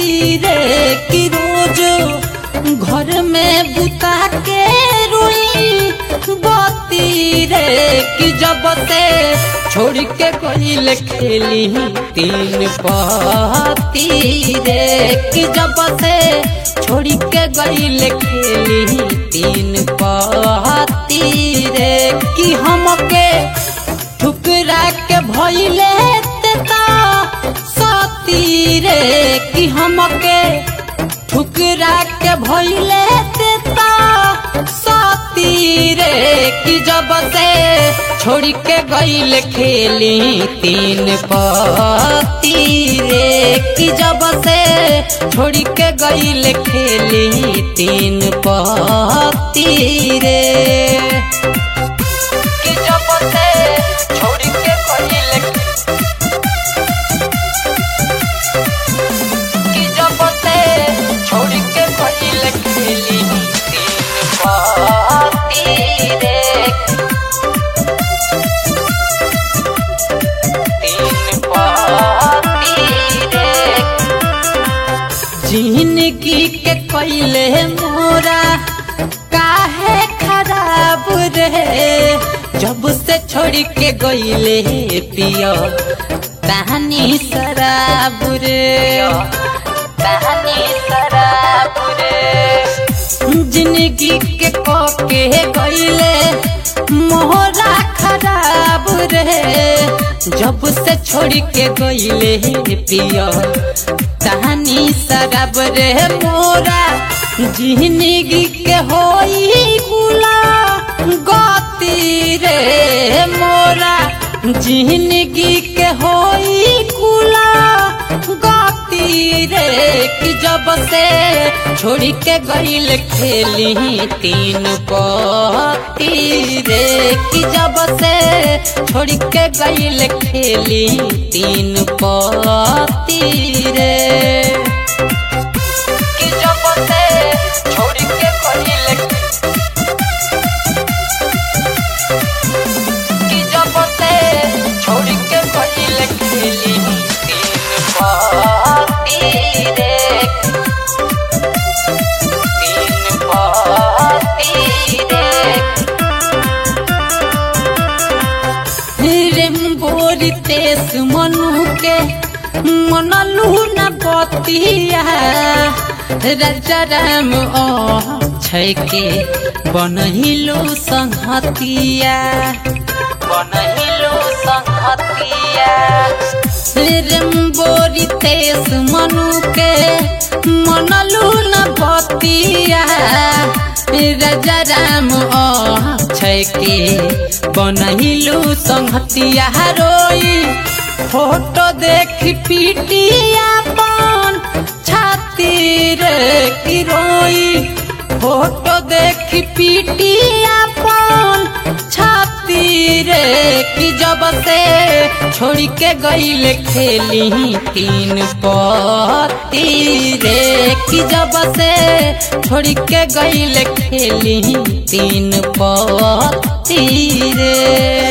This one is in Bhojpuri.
रे कि रोज घर में बुता के रोई बती रे कि जब से छोड़ के गईल खेली तीन पति रे कि जब से छोड़ के गईल खेली तीन पति रे कि हमके ठुकरा के भइले तेता सती रे कि हमके ठुकरा के भइले तेता सती रे कि जब से छोड़ के गईल खेली तीन पति रे कि जब से छोड़ के गईल खेली तीन पति रे कि जब से छोड़ के गईल कि जब से छोड़ के गईल खेली तीन पति रे तीन पति रे जिंदगी के कैले मोरा काहे खराब रे जब से छोड़ के गईले पियो तहनी शराब रे तहनी शराब रे जिंदगी के के गईले मोहरा खराब रे जब से छोड़ के गईले पियो तहनी शराब रे मोरा जिंदगी के होई बुला गति रे मोरा जिंदगी के होई कुला गति रे कि जब से छोड़ के गईल खेली तीन पति रे कि जब से छोड़ के गईल खेली तीन पति रे कि जब से छोड़ के गईल कि जब से छोड़ के गईल खेली तीन पति रे तीन पति रे रेम्बोरी तेस मनु के मनलू न बतिया राजा राम छै के बनहिलो संहतिया बनहिलो संहतिया रेम्बोरी तेस मनु के मनलू न बतिया राजा राम छै के बनहिलो संहतिया रोई फोटो देख पीटिया पान छाती रे की रोई फोटो देख पीटिया पान छाती रे कि जब से छोड़ के गईल खेली तीन पति रे कि जब से छोड़ के गईल खेली तीन पति रे